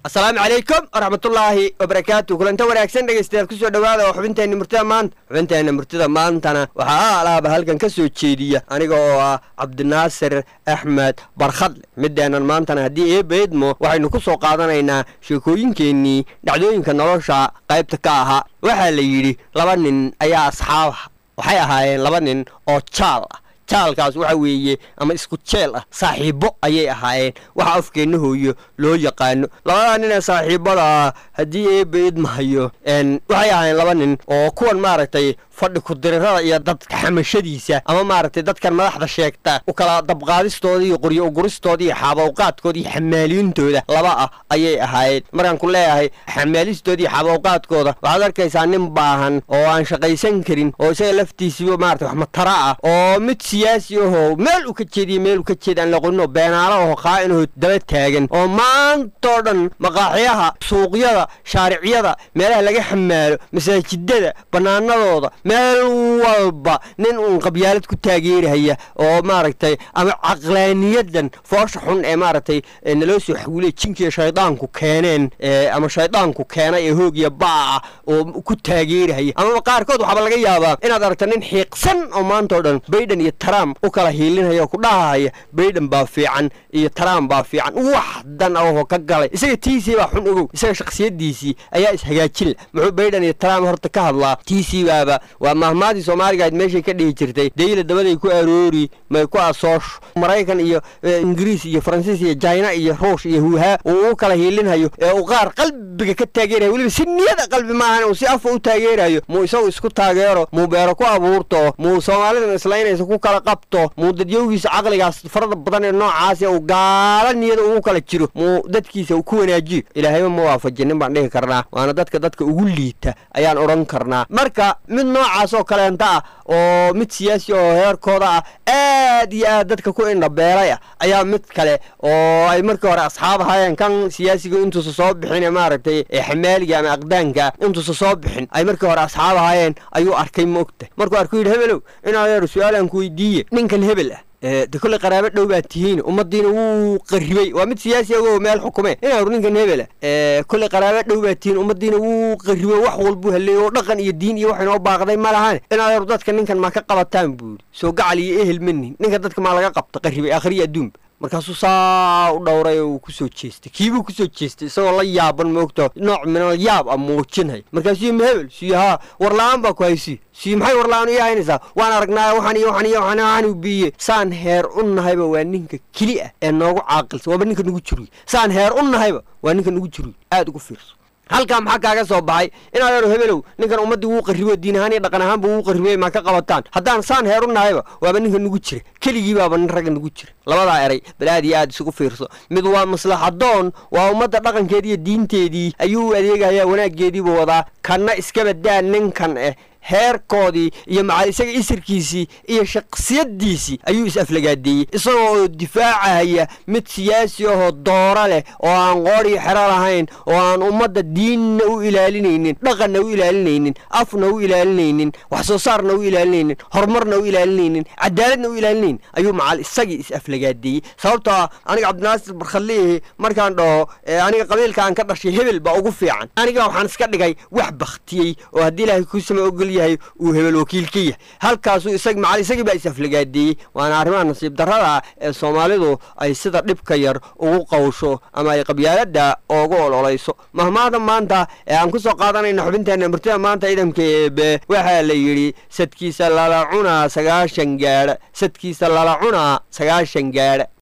asalaamu calaykum waraxmatullaahi wabarakaatu kulanta wanaagsan dhegaystayaal kusoo dhowaada oo xubinteenna murtida maanta xubinteenna murtida maantana waxaa alaaba halkan ka soo jeediya aniga oo ah cabdinaasir axmed barkhadle mideennan maantana haddii eebaydmo waxaynu ku soo qaadanaynaa sheekooyinkeennii dhacdooyinka nolosha qaybta ka ahaa waxaa la yidhi laba nin ayaa asxaabaha waxay ahaayeen laba nin oo jaal ah jaalkaas waxa weeye ama isku jeel ah saaxiibbo ayay ahaayeen waxa afkeenna hooyo loo yaqaano labadaa nin ee saaxiibbada ah haddii eebba idmahayo waxay ahaayeen laba nin oo kuwan maaragtay fadhi kudirirada iyo dadka xamashadiisa ama maaragtay dadkan madaxda sheegta u kala dabqaadistooda iyo qoryo uguristooda iyo xaabawqaadkooda iyo xamaaliintooda laba ah ayay ahaayeen markaan ku leeyahay xamaalistooda iyo xaabawqaadkooda waxaad arkaysaa nin baahan oo aan shaqaysan karin oo isaga laftiisiiba maarata wax matara ah oo mid siyaasi ahoo meel u ka jeediyo meel u ka jeeda aan laqoninoo beenaalo aho qaa'inahoo daba taagan oo maantoo dhan maqaaxyaha suuqyada shaariciyada meelaha laga xamaalo masaajidada bannaanadooda meel walba nin uun qabyaalad ku taageerahaya oo maaragtay ama caqlaaniyadan foosha xun ee maaragtay naloo soo xaguulay jinkiiyo shaydaanku keeneen ama shaydaanku keenay ee hoogiya baaca oo ku taageerahaya amaba qaarkood waxaaba laga yaabaa inaad aragta nin xiiqsan oo maantao dhan baydhan iyo trump u kala hiilinaya oo ku dhahahaya baydhan baa fiican iyo trump baa fiican wax dan ahoo ka galay isaga tiisii baa xun ogow isaga shakhsiyadiisii ayaa ishagaajinla muxuu baydhan iyo trump horta ka hadlaa tiisii baaba waa mahmaadii soomaaligaad meeshay ka dhihi jirtay dayla dabaday ku aroori may ku asoosho maraykan iyo ingiriis iyo faransiis iyo jina iyo ruush iyo huuhaa uu u kala hiilinhayo ee uu qaar qalbiga ka taageerayo weliba si niyada qalbi maahan uu si afa u taageerayo muu isagu isku taageero muu beero ku abuurto muu soomaalidan islaynaysa ku kala qabto muu dadyowgiisa caqligaas farada badan ee noocaasi uu gaala niyada ugu kala jiro muu dadkiisa ku wanaajiyo ilaahayba ma waafajinin baan dhihi karnaa waana dadka dadka ugu liita ayaan odhan karnaa marka mid noocaas oo kaleenta ah oo mid siyaasi oo heerkooda ah aad iyo aad dadka ku indhabeelay ah ayaa mid kale oo ay markii hore asxaab ahaayeen kan siyaasiga intuusa soo bixin ee maaragtay xamaaliga ama aqdaanka intuusa soo bixin ay markii hore asxaab ahaayeen ayuu arkay ma ogta markuu arkuu yidhi hebelow inaad su-aalaan ku weydiiye ninkan hebel ah de kolley qaraabo dhow baa tihiin ummaddiina wuu qarribay waa mid siyaasi agoo meel xukume inaaru ninkan hebela kolley qaraabo dhow baa tihiin ummaddiina wuu qarribay wax walbuu haleeyey oo dhaqan iyo diin iyo wax inoo baaqday ma lahan inaaru dadka ninkan maa ka qabataan buu yidhi soo gacal iyo ehel manin ninka dadka maa laga qabta qarribay akhriya adduunba markaasuu saa u dhowray oo uu ku soo jeestay kiibuu ku soo jeestay isagoo la yaaban moogta nooc minal yaab ah muujinhay markaasuu ma hebel suyo haa warla-aan baa ku haysi suyo maxay warla-aan ii haynaysaa waan aragnaa waxaan iyo waxaan iyo waxaan waxaan biiye saan heer u nahayba waa ninka keli ah ee noogu caaqilsan waaba ninka nagu jiruy saan heer u nahayba waa ninka nagu jiruy aad ugu fiirso halkaa maxaa kaaga soo baxay inaad ero hebelow ninkan ummaddii wuu qarribo diin ahaan iyo dhaqan ahaanba wuu qarribay maa ka qabataan haddaan saan heer u nahayba waaba ninka nagu jira keligii baaba nin ragga nagu jira labadaa eray bal aad iyo aad isugu fiirso mid waa maslaxadoon waa ummadda dhaqankeedii iyo diinteedii ayuu u adeegayaa wanaaggeediibuu wadaa kanna iskabadaa ninkan eh heerkoodii iyo macal isaga isirkiisii iyo shaksiyadiisii ayuu is-aflagaadeeyey isagoo oo difaacahaya mid siyaasi ahoo dooro leh oo aan qoodhii xero lahayn oo aan ummadda diinna u ilaalinaynin dhaqanna u ilaalinaynin afna u ilaalinaynin wax soo saarna u ilaalinaynin horumarna u ilaalinaynin cadaaladna u ilaalinaynin ayuu macal isagii is-aflagaadeeyey sababtoo ah aniga cabdinaasir barkhadliihi markaan dhaho aniga qabiilka aan ka dhashay hebel baa ugu fiican aniga waxaan iska dhigay wax baktiyey oo haddii ilaahay kuusama ogol yahay uu hebel wakiil ka yahay halkaasuu isag macal isagii baa is-aflagaadeeyey waana arrimaha nasiib darrada ee soomaalidu ay sida dhibka yar ugu qawsho ama ay qabyaaladda oogu ololayso mahmaada maanta ee aan ku soo qaadanayna xubinteenna murtida maanta ciidamka eebe waxaa la yidhi sadkiisa lala cunaa sagaashan gaadha sadkiisa lala cunaa sagaashan gaadha